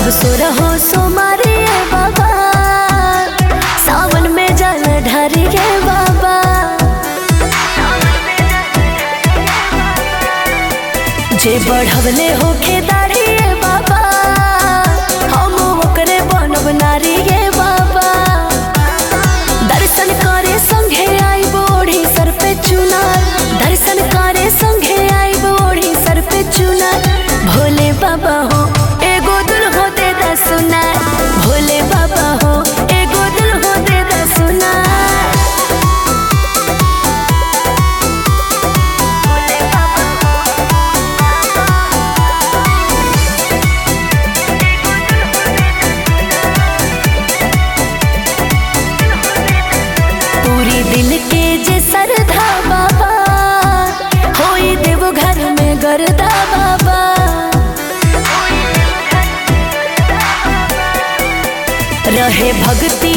सुर हो सोमारी बाबा सावन में जल ढारी गे बाबा जे बढ़वले होके दाढ़ी गे बाबा हम ओकरे बनब नारी गे बाबा दर्शन करे संघे आई बोढ़ी सर पे चुनार दर्शन करे संघे आई बोढ़ी सर पे चुनार भोले बाबा हो एगो दुल हो दे दा सुनार भोले बाबा हो एगो दुल हो दे दा सुनार भोले बाबा पूरी दिल के जे सरधा बाबा होई देव घर में गरदा बाबा रहे भक्ति